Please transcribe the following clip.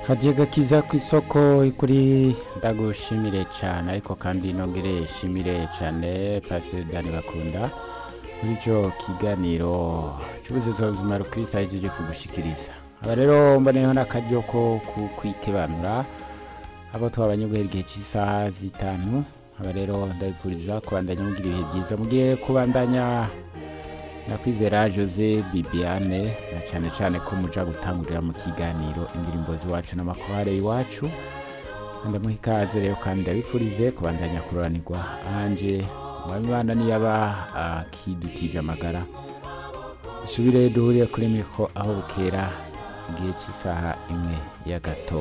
kagiye gakiza ku isoko kuri ndagushimire cyane ariko kandi nongere shimire cyane pasiteri bakunda muri icyo kiganiro cy'ubuzima buzima rukirisa yagejeje kugushikiriza aba rero mboneyeho n'akaryo ko kwitebanura abo twabanye guhera igihe cy'isaha zitanu aba rero ndabifuriza kubandanya mugira ibihe byiza mugiye kubandanya ndakwizera jose bibiane na cyane cyane ko muja gutangurira mu kiganiro indirimbo z'iwacu n'amakorale iwacu ndamuha ikaze rero kandi ndabifurize kubandanya kuroranirwa anje mwabibana niyaba akidutije amagara dusubire duhuriye kuri miko aho bukera igihe cy'isaha imwe y'agatondo